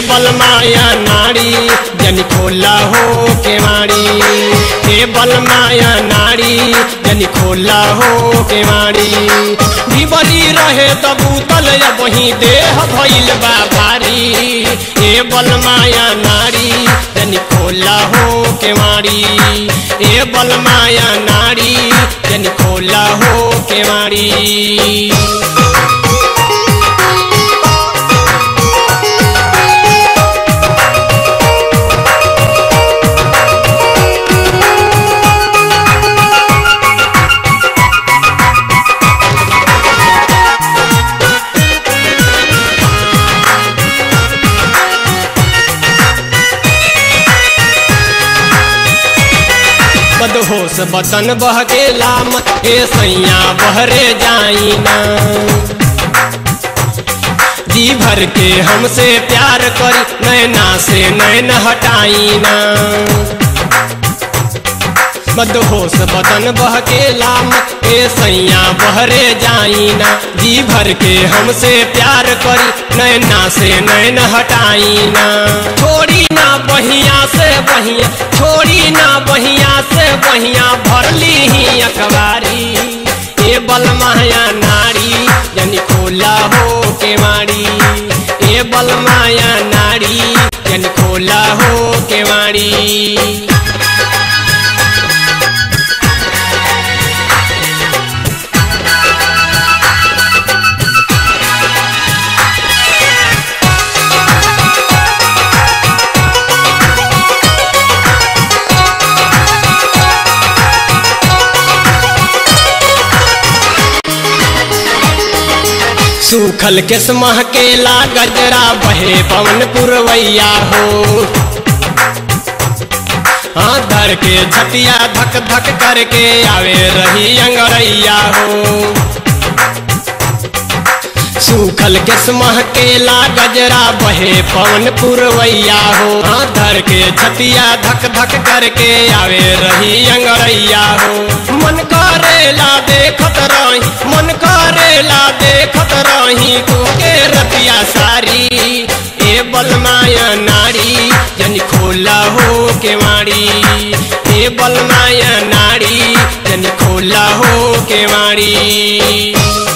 बलमाया नाड़ी जन खोला हो केवाड़ी हे बलमाया नाड़ी जन खोला हो केवाड़ी दिवली रहे तबूतल वही देह भइल बा भारी हे बलमाया नाड़ी जन खोला हो केवाड़ी हे बलमाया नाड़ी जन खोला हो केवाड़ी बदहोश बदन बहकेला मत हे सैया बहरे जाई ना जी भर के हमसे प्यार करी नैना से नैन हटाई ना बदहोश बदन बहकेला मत हे सैया बहरे जाई ना जी भर के हमसे प्यार करी नैना से नैन हटाई ना छोड़ी ना बहिया से बहिया छोड़ी ना बहिया से बहिया भरली ही अखबारी ए बलमाया नारी जनी खोला हो के मारी ए बलमाया नारी जनी खोला हो के मारी सूखल के महकेला गजरा बहे पवन पुरवैया हो हाँ धर के छतिया धक धक करके आवे रही अंगरैया हो सूखल के महकेला गजरा बहे पवन पुरवैया हो हाँ धर के छतिया धक धक करके आवे रही अंगरैया हो मन करेला देखत रही मन करेला देखत रही तू के रतिया सारी ए बलमाया नारी जन खोला हो के मारी ए बलमाया नारी जन खोला हो के मारी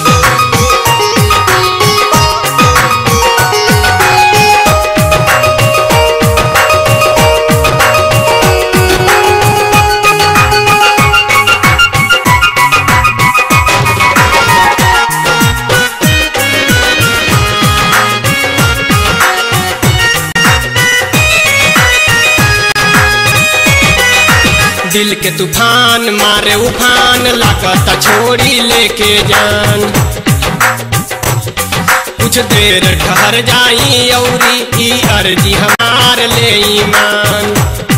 दिल के तूफान मारे उफान लागत छोड़ी लेके जान कुछ देर ठहर जाई औरी ई अर्जी हमार ले ईमान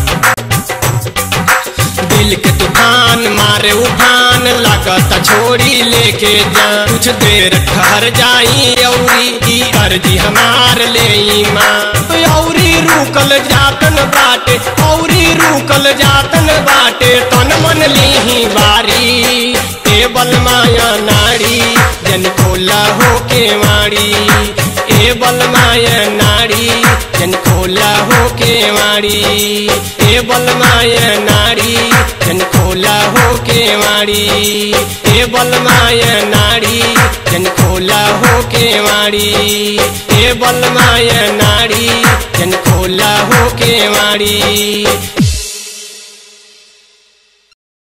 दिल के तूफान मारे उफान लागत छोड़ी लेके जान कुछ देर ठहर जाई औरी ई अर्जी हमार ले ईमान औरी रुकल जातन बाटे औरी रुकल जातन बाटे तन मन लीही बारी ए बलमाया नारी जन खोला हो के मारी ए बलमाया नारी जन खोला हो के मारी ए बलमाया नारी जन खोला हो के मारी ए बलमाया नारी जन खोला हो के मारी ए बलमाया नारी जन खोला हो के मारी